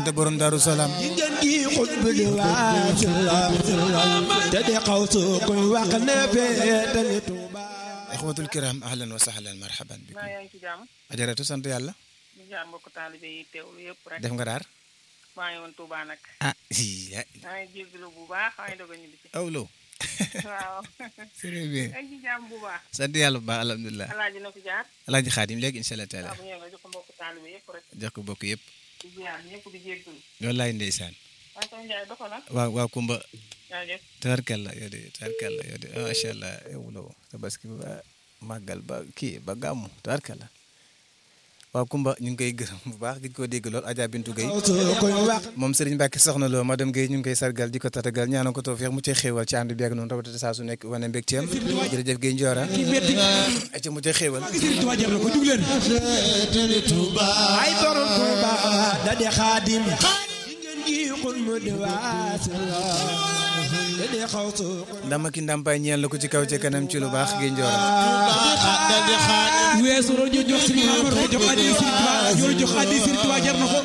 Anta borom Daaru Salaam jigéen gi xutbu di waasilam te di xaw su koy wax ne féetali Tuuba ixwatul kiram ahlan wa sahlan marhaban bikum maa yaa ngi ci jàmm ajaratu sant yàlla di jaar mbokk taalibe yi teewlu yëpp rek def nga daar maa ngi woon Touba nag ah ii maa ngi jégalu bu baax maa ngi doog a ñibbi si awlo waaw très bien yaa ngi ci jàmm bu baax sant yàlla bu baax alhamdulilah alaaji na fi jaar alaaji xaadim léegi incha allah taala waaw bu ñëwee nga jox ko mbokk taalibe yëpp rek jox ko bokk yëpp di ziar ñëpp di jégalu wallaay ndeysaan waaye sama njaay doxal na waaw waaw kumba jaajëf tabarkalla yow de tabarkalla yow de macha allah awlo tabaski ba màggal ba kii ba gàmmu tabarkalla waaw kumba ñu ngi koy gërëm bu baax gis koo dégg lool Adja Bintu Gueye xaw su koy wax moom Serigne Mbacke soxna loo madame Gueye ñu ngi koy sargal di ko tatagal ñaanal ko tawfeex mu cay xéewal ci ànd bi ak noonu rawatina saa su nekk wane mbégteem jërëjëf Gueye Ndiora ci mu cay xéewal ay borom Tuuba da di xaadim jigéen gi xutbu di waasilam te di xaw su koy ndama ki ndàmpaay ñeel la ko ci kaw ci kanam ci lu baax Gueye Ndiora weesu rojo jox Serigne Amar ko jox addi Serigne Touba yor jox addi Serigne Touba jar na ko